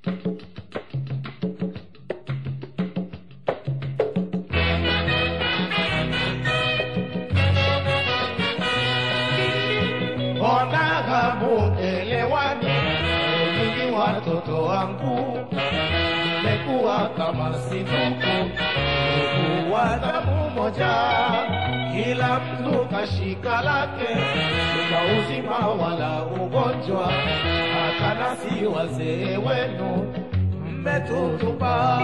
Mbona hamuelewani? Nyinyi watoto wangu mmekuwa kama sinuku, ndugu wa damu moja, kila mtu kashika lake, kwa uzima wala ugonjwa, hata nasi wazee wenu mmetutupa.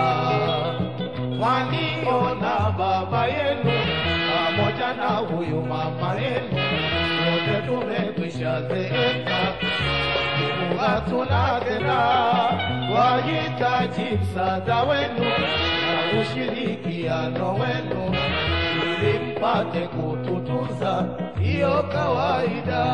Mwaniona baba yenu pamoja na huyu mama yenu, wote tumekwisha zeeka, Mungu hatuna tena, wahitaji msaada wenu na ushirikiano wenu ili mpate kututunza, hiyo kawaida.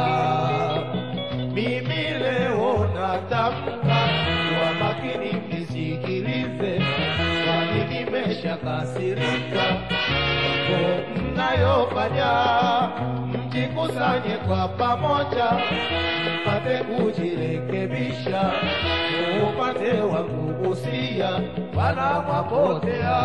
Mimi leo natamka kwa makini, mnisikilize, kwani nimeshakasirika mambo mnayofanya, mjikusanye kwa pamoja, mpate kujirekebisha, upate wa kugusia, wana mwapotea.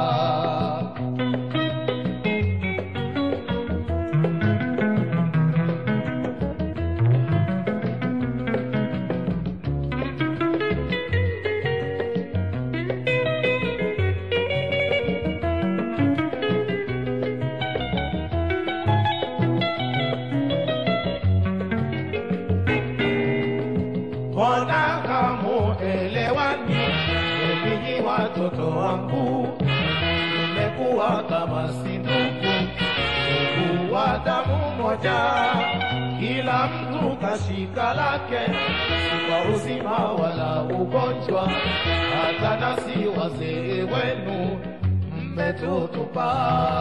Mbona hamuelewani? Ninyi watoto wangu mmekuwa kama si ndugu, ndugu wa damu moja, kila mtu kashika lake, si kwa uzima wala ugonjwa, hata nasi wazee wenu mmetutupa.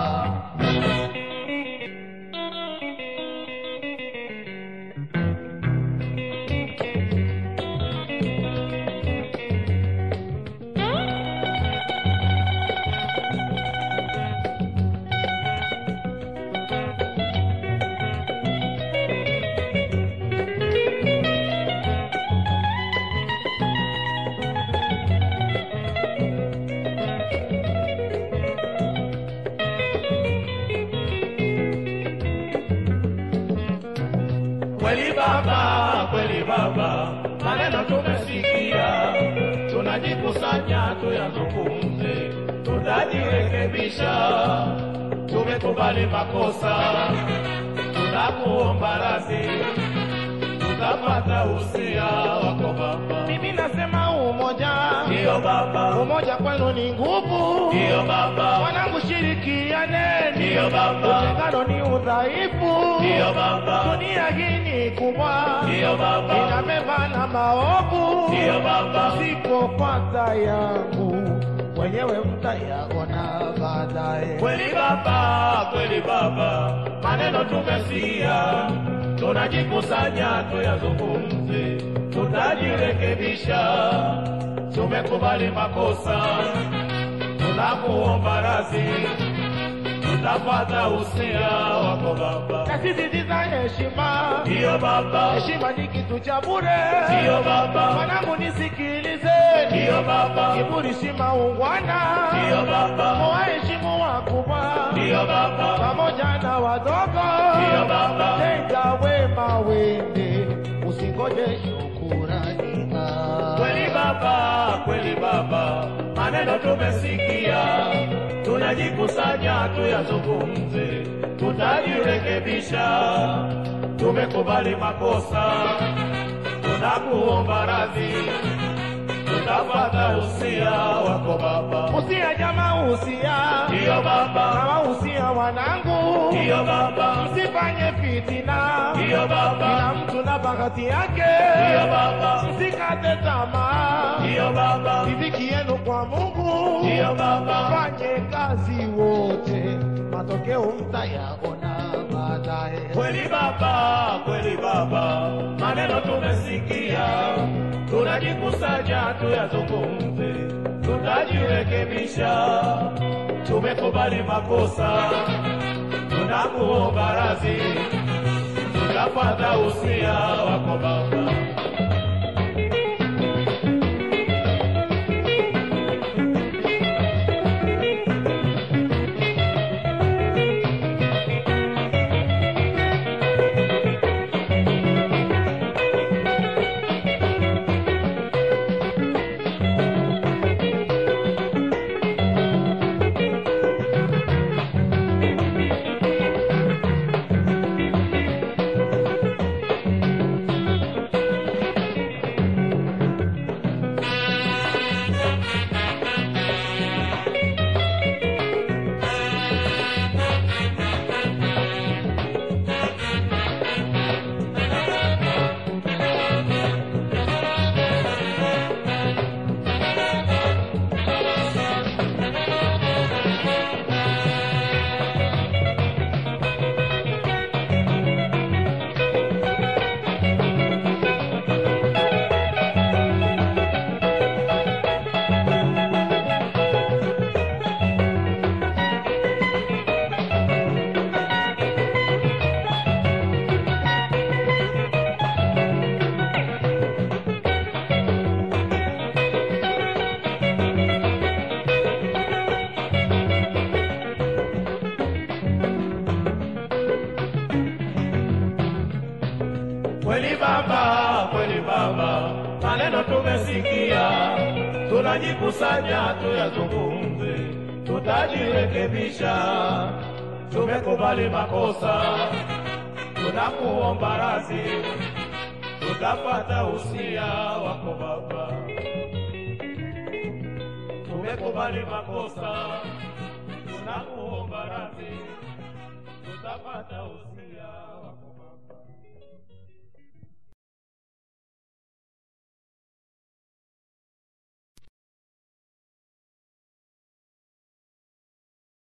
Kweli baba, kweli baba, maneno tumesikia, tunajikusanya tuyazungumze, tutajirekebisha. Tumekubali makosa, tunakuomba radhi, tutapata usia wako baba. Mimi nasema umoja, Ndiyo baba, umoja kwenu ni nguvu. ndiyo baba, Wanangu, shirikianeni, ndiyo baba, utengano ni udhaifu. ndiyo baba, Dunia hii ni kubwa, ndiyo baba, inabeba na maovu. ndiyo baba, Msipopata yangu wenyewe mtayaona baadaye. kweli baba, kweli baba, maneno tumesikia, tunajikusanya tuyazungumze, tutajirekebisha. Tumekubali makosa, tunakuomba radhi, tutapata usia wako baba. Nasisitiza heshima, Ndiyo baba, heshima ni kitu cha bure. ndiyo baba, Wanangu, nisikilizeni, ndiyo baba, kiburi si maungwana. ndiyo baba, Mwaheshimu wakubwa ndiyo baba, pamoja na wadogo, ndiyo baba, tenda wema wende, usingoje shukurani. kweli baba, kweli baba, maneno tumesikia, tunajikusanya tuyazungumze, tutajirekebisha. Tumekubali makosa, tunakuomba radhi, tutapata usia wako baba. Usia jamaa, usia Ndiyo baba, kama usia wanangu, ndiyo baba, msifanye fitina, ndiyo baba, kila mtu na bahati yake, ndiyo baba, msikate tamaa, ndiyo baba, riziki yenu kwa Mungu, ndiyo baba, fanye kazi wote, matokeo mtayaona baadaye. Kweli baba, kweli baba, maneno tumesikia, tunajikusanya tuyazungumze, tutajirekebisha. Tumekubali makosa, tunakuomba radhi, tutapata usia wako baba. tumesikia, tunajikusanya tuyazungumze, tutajirekebisha. Tumekubali makosa, tunakuomba radhi, tutapata usia wako Baba. Tumekubali makosa, tunakuomba radhi, tutapata usia